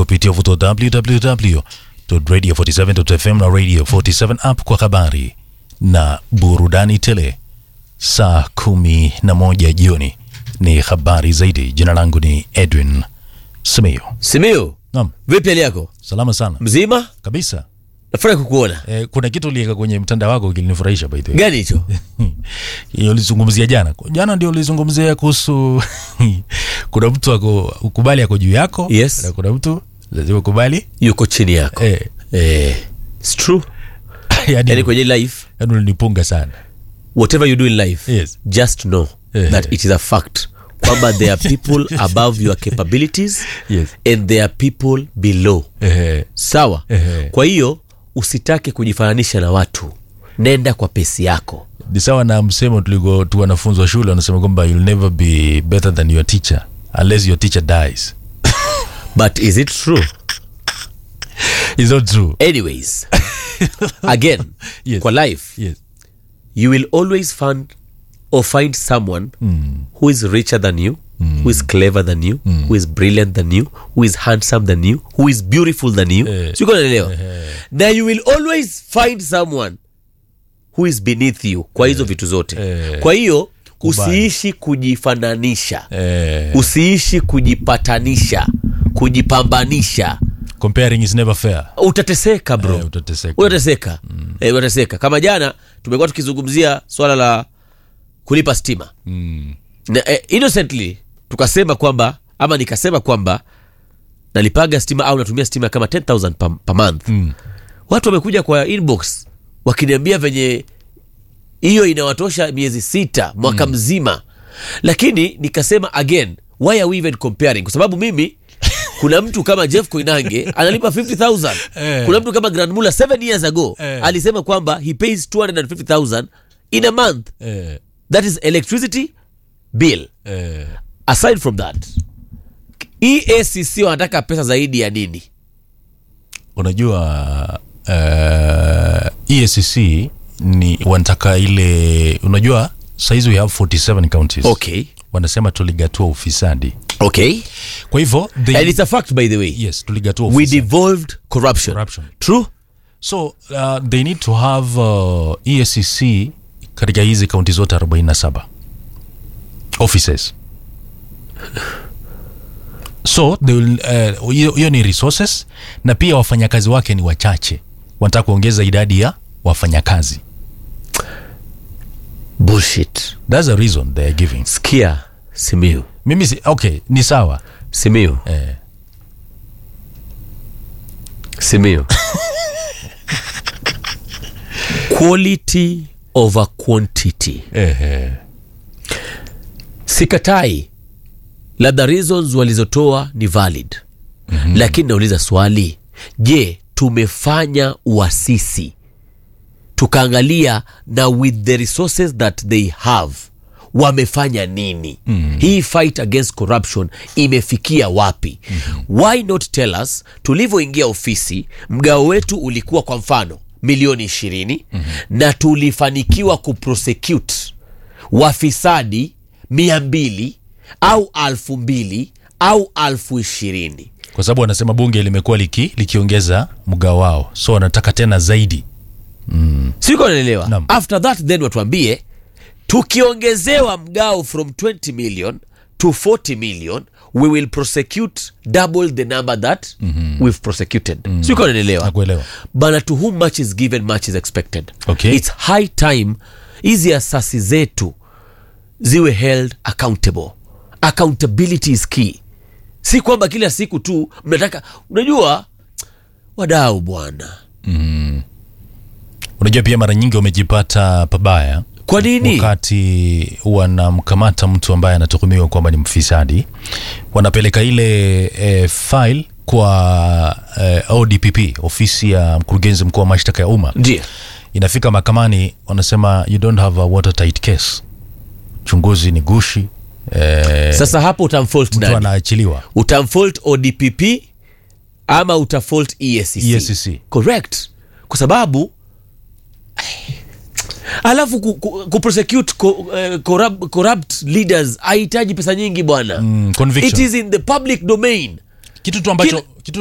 kupitia uvuto www.radio47.fm na Radio 47 app kwa habari na burudani tele. Saa kumi na moja jioni ni habari zaidi. Jina langu ni Edwin Simiyu. Simiyu, Naam, vipi hali yako? salama sana Mzima? kabisa. Nafurahi kukuona. Eh, kuna kitu uliweka kwenye mtandao wako kilinifurahisha by the way. Gani hicho? Hiyo ulizungumzia jana. Jana ndio ulizungumzia kuhusu kuna mtu ako ukubali ako juu yako Yes. na kuna mtu lazima ukubali Yuko chini yako. eh, Eh, it's true. yani, Yani kwenye life, yani ulinipunga sana. whatever you do in life, Yes. just know Eh. that it is a fact kwamba there are people above your capabilities Yes. and there are people below. Eh, Sawa? Eh. Kwa hiyo usitake kujifananisha na watu. Nenda kwa pesi yako. ni sawa na msemo tuliko tu wanafunzi wa shule wanasema kwamba you'll never be better than your teacher unless your teacher dies. But is it true? Is not true. Anyways, again, Yes. kwa life Yes. you will always find or find someone who is richer than you who is clever than you who is brilliant than you who is handsome than you who is beautiful than you Eh. siko naelewa na you will always find someone who is beneath you kwa hizo vitu zote Eh. kwa hiyo Kubali. usiishi kujifananisha Eh, usiishi kujipatanisha kujipambanisha comparing is never fair. utateseka bro Eh, utateseka. utateseka eh, utateseka kama jana tumekuwa tukizungumzia swala la kulipa stima Mm. na, eh, innocently tukasema kwamba ama nikasema kwamba nalipaga stima au natumia stima kama 10000 per, per month Mm. watu wamekuja kwa inbox wakiniambia venye hiyo inawatosha miezi sita mwaka mzima lakini nikasema again why are we even comparing kwa sababu mimi kuna mtu kama jeff koinange analipa 50000 Eh. kuna mtu kama grand mula 7 years ago Eh. alisema kwamba he pays 250000 in a month Eh, that is electricity bill eh, aside from that eacc wanataka pesa zaidi ya nini unajua uh, EACC ni wanataka ile unajua saizi we have 47 counties okay wanasema tuligatua ufisadi okay kwa hivyo they, and it's a fact by the way yes tuligatua we ufisadi devolved corruption. Corruption. true so uh, they need to have uh, EACC katika hizi kaunti zote 47 offices so they will, uh, hiyo hiyo ni resources na pia wafanyakazi wake ni wachache wanataka kuongeza idadi ya wafanyakazi bullshit thats a reason they are giving skia simiu mimi si, okay ni sawa simiu eh, simiu quality over quantity eh, eh, sikatai labda reasons walizotoa ni valid mm-hmm. lakini nauliza swali je tumefanya uasisi tukaangalia na with the resources that they have wamefanya nini mm. hii fight against corruption imefikia wapi mm-hmm. why not tell us tulivyoingia ofisi mgao wetu ulikuwa kwa mfano milioni ishirini mm-hmm. na tulifanikiwa kuprosecute wafisadi mia mbili au alfu mbili au alfu ishirini kwa sababu wanasema bunge limekuwa liki, likiongeza mgao wao so wanataka tena zaidi siko naelewa Naam. after that then watuambie tukiongezewa mgao from 20 million to 40 million we will prosecute double the number that mm-hmm. we've prosecuted mm-hmm. siko naelewa nakuelewa bana to whom much is given much is expected Okay. its high time hizi asasi zetu ziwe held accountable accountability is key si kwamba kila siku tu mnataka unajua wadau bwana unajua pia mara nyingi wamejipata pabaya kwa nini wakati wanamkamata mtu ambaye anatuhumiwa kwamba ni mfisadi wanapeleka ile e, file kwa e, odpp ofisi ya mkurugenzi mkuu wa mashtaka ya umma ndio inafika mahakamani wanasema you don't have a watertight case uchunguzi ni gushi e, sasa hapo utamfault mtu nani anaachiliwa utamfault odpp ama utafault EACC. EACC. correct kwa sababu alafu ku, ku, kuprosecute co, uh, corrupt, corrupt leaders hahitaji pesa nyingi bwana Mm, it conviction is in the public domain kitu tu ambacho Kila- kitu